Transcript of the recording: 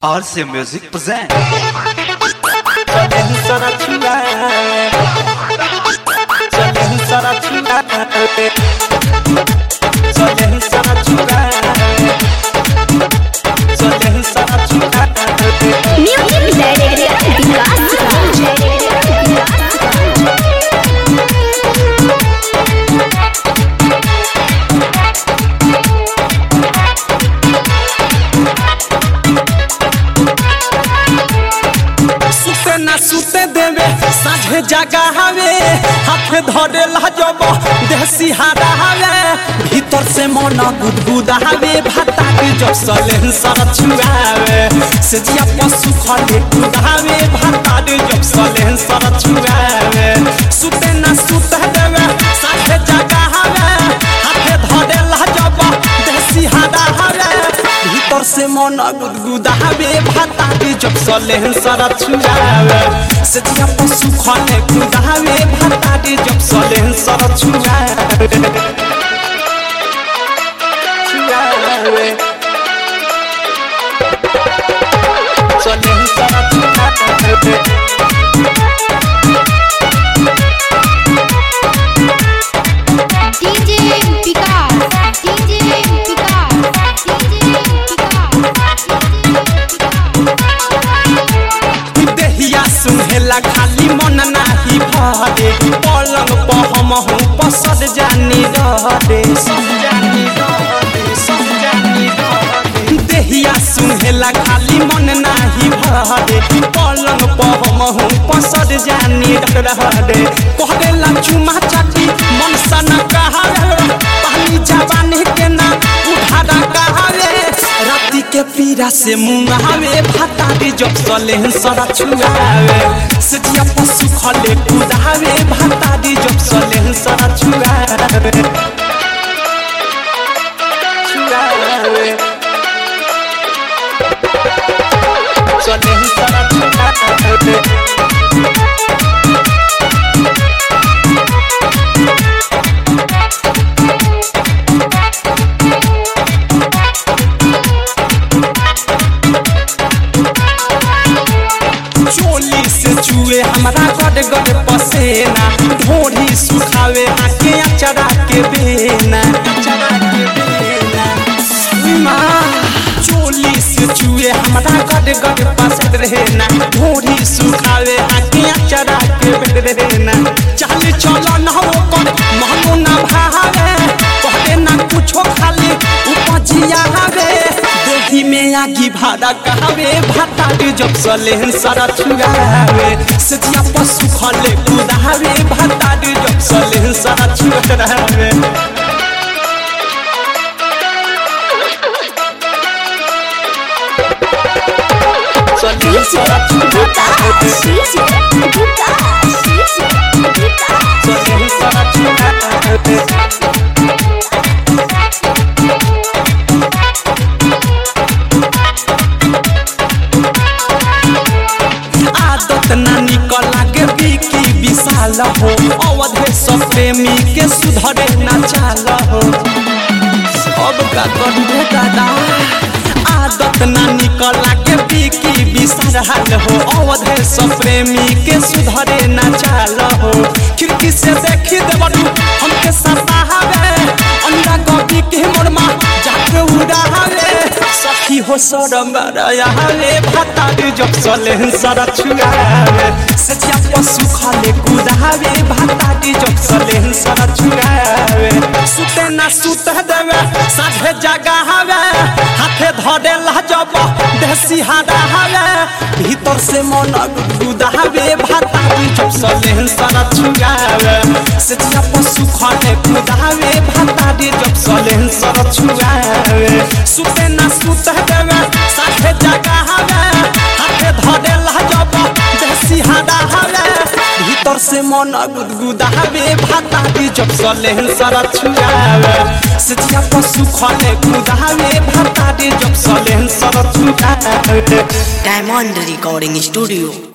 RC Music present. Music Director Vikas सुते ना सुते देवे साझे जगा हवे हाथ धरे लाजब देसी हारा हवे भीतर से मन गुदगुदा हवे भाता के जब सलेन सर छुआवे से जिया पशु खले कुदावे भाता के जब सलेन सर छुआवे सुते ना सुते देवे साझे जगा हवे हाथ धरे लाजब देसी हारा हवे भीतर से मन गुदगुदावे भाता के जब सलेन सर छुआवे से जिया पशु खले कुदावे भाता के जब सलेन सर छुआवे छुआवे सलेन सर छुआवे DJ Vikas DJ Vikas DJ देहिया सुनहेला खाली मन नाही भरे पलंग पर हम हूँ पसद जानी रहरे सब जानी रहरे सब जानी रहरे देहिया सुनहेला खाली मन नाही भरे पलंग पर हम हूँ पसद जानी रहरे कहला चुमा चाटी मन सन कहावे पानी जवानी के ना उठारा कहावे राती के पीरा से मुंगावे भाता रे जब सले सरा छुआवे सजिया पशु खले कुदावे भाता रे जब सले सरा छुआवे छुआवे सले सरा छुआवे चोली से चुए हमारा गड गड पसेना ढोढ़ी सुखावे आके अचरा के बेना अचरा के बेना माँ चोली से चुए हमारा गड गड पसंद रहना ढोढ़ी सुखावे आके अचरा के बेना चल चलो न हो कर महनो ना भावे कहले ना कुछो खाली उपजिया हवे देही में आगी भाड़ा कहवे भाता के जब सलेहन सारा छुआवे सजिया पशु खले कुदावे भाता के जब सलेहन सारा छुआवे सलेहन सारा छुआवे सलेहन सारा छुआवे आदत ना निकल लागे बिकी विशाल हो अवधे सब प्रेमी के सुधरे ना चाल हो अब का करू दादा आदत ना निकल लागे बिकी विशाल हो अवधे सब प्रेमी के सुधरे ना चाल हो खिड़की से देखी देवरू हमके सतावे अंडा कॉपी के मोरमा जाके उड़ावे सखी हो सरम रयावे भाता रे जब सले सरा छुआवे सचिया पशु खाले कुदावे भाता रे जब सले सरा छुआवे सुते ना सुते देवे साझे जगा हवे हाथे धरे लाजब देसी हारा हवे भीतर से मन गुदावे भाता रे जब सले सरा छुआवे सचिया पशु खाले कुदावे भाता रे जब सले सरा छुआवे सुते ना सुते देवे साथे जगा हवे हाथे धरे लाजब देसी हारा हवे भीतर से मन गुदगुदावे भाता रे जब सले सरा छुआवे सचिया पशु खले कुदावे भाता रे जब सले सरा छुआवे Diamond Recording Studio